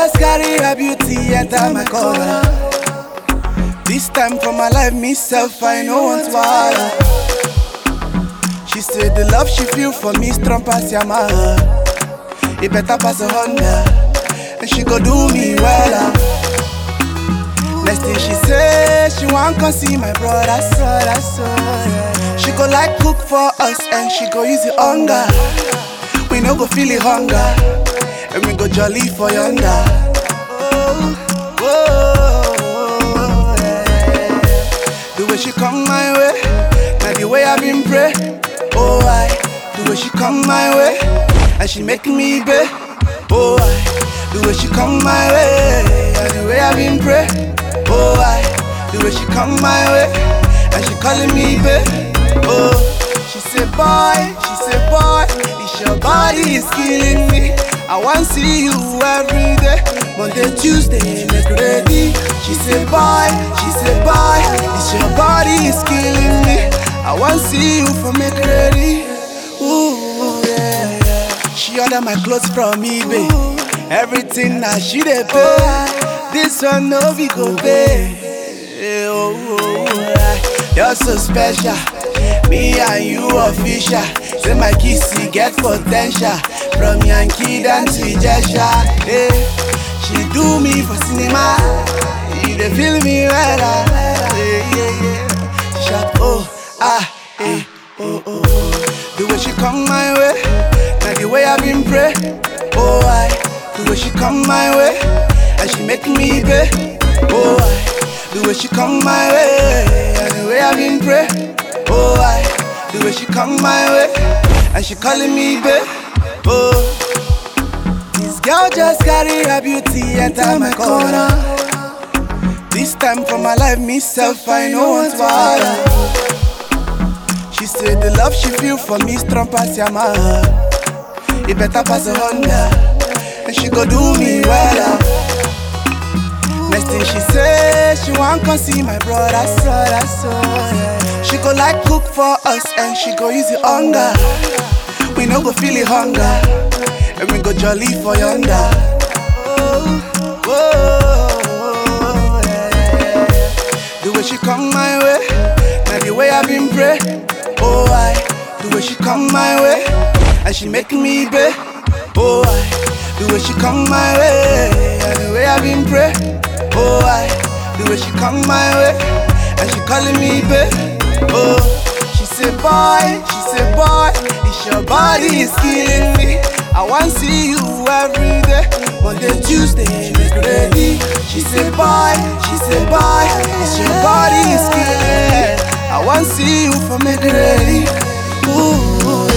just carry her beauty enter my corner. This time for my life, myself, I no want wahala. She said the love she feel for me strong pass Yamaha. It better pass a Honda, and she go do me well. ah. Next thing she say, she want come see my brother, so that's so. yeah. She go like cook for us, and she go use the hunger. We no go feel the hunger, and we go jolly for yonder. Oh, oh, yeah. The way she come my way, now the way I been pray. Oh, I, the way she come my way, and she make me pay. Oh, I, the way she come my way, and the way I been pray. Oh, I, the way she come my way, and she calling me babe. Oh, she say boy, she say boy, it's your body is killing me. I want see you every day, Monday, Tuesday, make ready. She say boy, she say boy, it's your body is killing me. I want see you for make ready. Ooh, yeah, yeah. She order my clothes from eBay. Everything now she dey pay. This one no we go pay. Eh, Oh, oh, oh, you're so special. Me and you official. Say my kissy get potential. From Yankee down to Ijesha. Hey, she do me for cinema. You dey feel me well. ah. Yeah, yeah, yeah. Sharp, oh, ah, eh, oh, oh, oh. The way she come my way, now the way I been pray. Oh, I, the way she come my way, and she make me pay. Oh, I, the way she come my way, and the way I been pray. Oh, I, the way she come my way, and she calling me babe. Oh, this girl just carry her beauty enter my corner. This time for my life, myself, I no want wahala. She said the love she feel for me strong pass Yamaha. It better pass a Honda, and she go do me well. ah. Next thing she say, she want come see my brother, so that's so. yeah. She go like cook for us, and she go use the hunger. We no go feel the hunger, and we go jolly for yonder. Oh, oh, yeah. The way she come my way, now the way I been pray. Oh, I, the way she come my way, and she make me pay. Oh, I, the way she come my way, and the way I been pray. Oh, I, the way she come my way, and she calling me babe. Oh, she say boy, she say boy, it's your body is killing me. I want see you every day, Monday, Tuesday, make ready. She say boy, she say boy, it's your body is killing me. I want see you for make ready. Ooh,